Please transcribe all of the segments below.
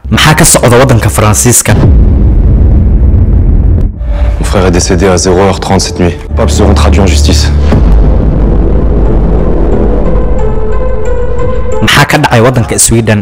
maxaa ka socda waddanka faransiiska Mon frère est décédé à 0h30 cette nuit. Pas besoin de traduire en justice. maxaa ka dhacay waddanka sweden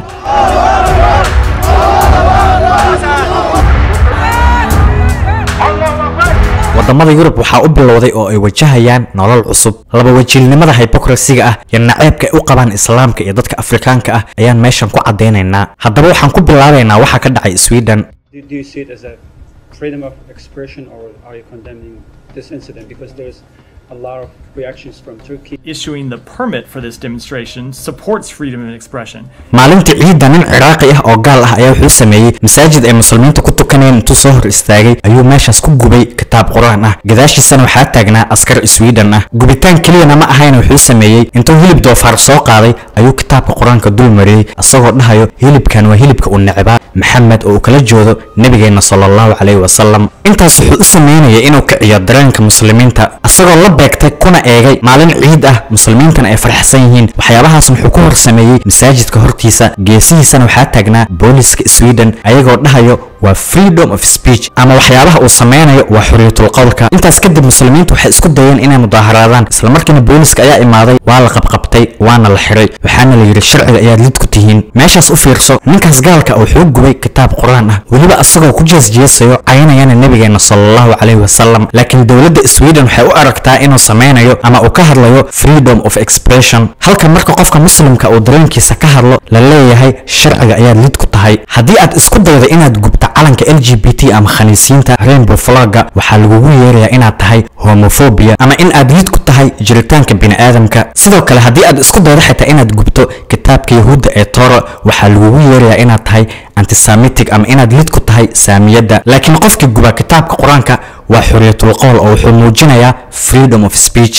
wadamada yurub waxaa u bilowday oo ay wajahayaan nolol cusub laba wajiilnimada hybokrasiga ah iyo naceebka ay u qabaan islaamka iyo dadka afrikaanka ah ayaan meeshan ku caddaynaynaa haddaba waxaan ku bilaabaynaa waxa ka dhacay sweden Do, do you see it as a freedom of expression or are you condemning this incident? Because there's a lot of reactions from Turkey. issuing the permit for this demonstration supports freedom of expression. maalintii ciidda nin ciraaqi ah oo gaal ah ayaa wuxuu sameeyey masaajid ay muslimiinta ku tukanayeen intuu soo hor istaagay ayuu meeshaas ku gubay kitaab qur-aan ah gadaashiisana waxaa taagnaa askar sweden ah gubitaan keliyana ma ahayn wuxuu sameeyey intuu hilib doofaar soo qaaday ayuu kitaabka qur-aanka dul mariyey isagoo dhahayo hilibkan waa hilibka uu necbaa maxamed oo uu kala joodo nebigeenna sala allahu calayhi wasalam intaas wuxuu u sameynayay inuu kiciyo dareenka muslimiinta isagoo la beegtay kuna eegay maalin ciid ah muslimiintana ay faraxsan yihiin waxyaabahaas wuxuu ku hor sameeyey masaajidka hortiisa geesihiisana waxaa taagnaa booliska sweden ayagoo dhahayo waa freedom of speech ama waxyaabaha uu sameynayo waa xorriyatul qowlka intaas kadib muslimiintu waxay isku dayeen inay mudaaharaadaan islamarkiina booliska ayaa imaaday waa la qabqabtay waana la xiray waxaana la yidhi sharciga ayaad lid ku tihiin meeshaas u fiirso ninkaas gaalka wuxuu gubay kitaab qur-aan ah weliba asagoo ku jeesjeesayo caynayana nebigeenna sallallahu calayhi wasalam laakiin dowladda sweden waxay u aragtaa inuu sameynayo ama uu ka hadlayo freedom of expression halka marka qofka muslimka uu dareenkiisa ka hadlo la leeyahay sharciga ayaad lid ku tahay haddii aad isku daydo inaad gubto calanka l g b t ama khaniisiinta rainbow flagga waxaa lagugu yeerayaa inaad tahay homophobia ama in aad lid ku tahay jiritaanka bini'aadamka sidoo kale haddii aad isku daydo xitaa inaad gubto kitaabka yahuudda ee toro waxaa lagugu yeerayaa inaad tahay antisemitic ama inaad lid ku tahay saamiyadda laakiin qofkii guba kitaabka qur-aanka waa xorriyatul qowl oo wuxuu muujinayaa freedom of speech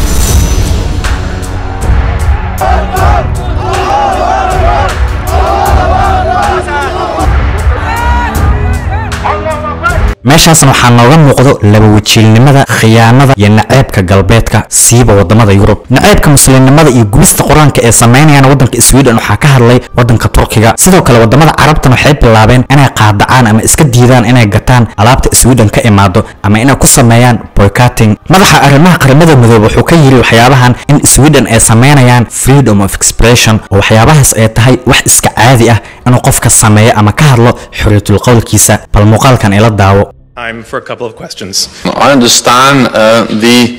meeshaasna waxaa nooga muuqdo laba wajiilnimada khiyaanada iyo naceebka galbeedka siiba wadamada yurub naceebka muslimnimada iyo gubista qur-aanka ee sameynayaan waddanka sweden waxaa ka hadlay waddanka turkiga sidoo kale wadamada carabtan waxay bilaabeen inay qaadacaan ama iska diidaan inay gataan alaabta sweden ka imaado ama inay ku sameeyaan boycotting madaxa arrimaha qaramada midoobe wuxuu ka yiri waxyaabahan in sweden ay sameynayaan freedom of expression oo waxyaabahaas ay tahay wax iska caadi ah inuu qofka sameeyo ama ka hadlo xorriyatul qowlkiisa bal muuqaalkan ila daawo time for a couple of questions. I understand uh, the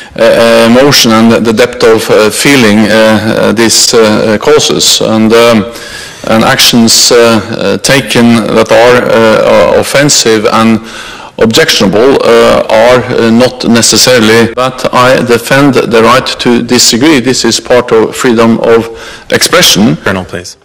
uh, emotion and the depth of uh, feeling uh, uh, this uh, causes and, um, and actions uh, uh, taken that are uh, offensive and objectionable uh, are uh, not necessarily, but I defend the right to disagree. This is part of freedom of expression. Colonel, please.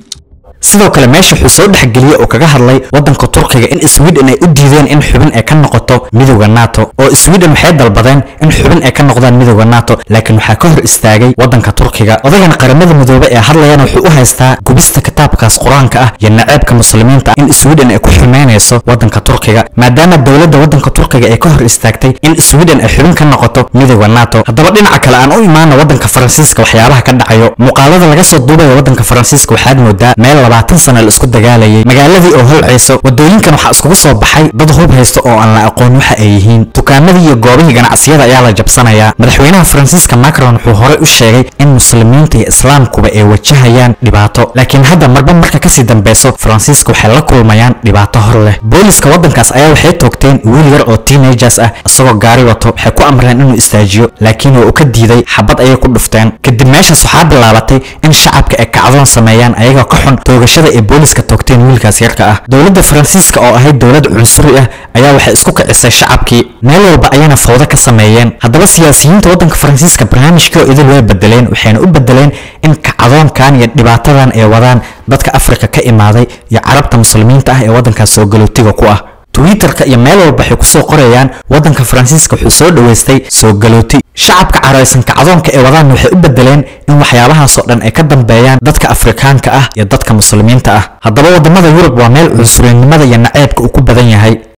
sidoo kale meesha wuxuu soo dhexgeliyey oo kaga hadlay waddanka turkiga in sweden ay u diideen in xubin ay ka noqoto midowda nato oo sweden waxay dalbadeen in xubin ay ka noqdaan midowda nato laakiin waxaa ka hor istaagay waddanka turkiga odagan qaramada midoobe ee hadlayana wuxuu u haystaa gubista kitaabkaas qur-aanka ah iyo naceebka muslimiinta in sweden ay ku xumeynayso waddanka turkiga maadaama dowladda waddanka turkiga ay ka hor istaagtay in sweden ay xubin ka noqoto midowda nato haddaba dhinaca kale aan u imaana waddanka faransiiska waxyaabaha ka dhacayo muuqaalada laga soo duubaya waddanka faransiiska waxaad moodaa meel labaatan sana la isku dagaalayay magaaladii oo holcayso wadooyinkan waxaa iskugu soo baxay dad hub haysta oo aan la aqoon waxa ay yihiin dukaamadii iyo goobihii ganacsiyada ayaa la jabsanayaa madaxweynaha faransiiska macron wuxuu horey u sheegay in muslimiinta iyo islaamkuba ay wajahayaan dhibaato laakiin hadda marba marka kasii dambeyso faransiiska waxay la kulmayaan dhibaato hor leh booliska waddankaas ayaa waxay toogteen wiil yar oo teenagers ah isagoo gaari wato waxay ku amreen inuu istaajiyo laakiin waa uu ka diiday xabad ayay ku dhufteen kadib meeshaas waxaa bilaabatay in shacabka ay kacdoon sameeyaan ayagoo ka xun toogashada ay booliska toogteen wiilkaas yarka ah dowladda faransiiska oo ahayd dowlad cunsuri ah ayaa waxay isku kicisay shacabkii meel walba ayayna fawdo ka sameeyeen haddaba siyaasiyiinta waddanka faransiiska barnaamijkii oo idil way bedeleen waxayna u bedeleen in kacdoonkan iyo dhibaatadan ay wadaan dadka afrika ka imaaday iyo carabta muslimiinta ah ee waddankaas soo galootiga ku ah twitterka iyo meel walba waxay kusoo qorayaan waddanka faransiiska wuxuu soo dhoweystay soo galooti shacabka caraysan kacdoonka ee wadaan waxay u bedeleen in waxyaabahaasoo dhan ay ka dambeeyaan dadka afrikaanka ah iyo dadka muslimiinta ah haddaba wadamada yurub waa meel cunsurinnimada iyo naceebka uu ku badan yahay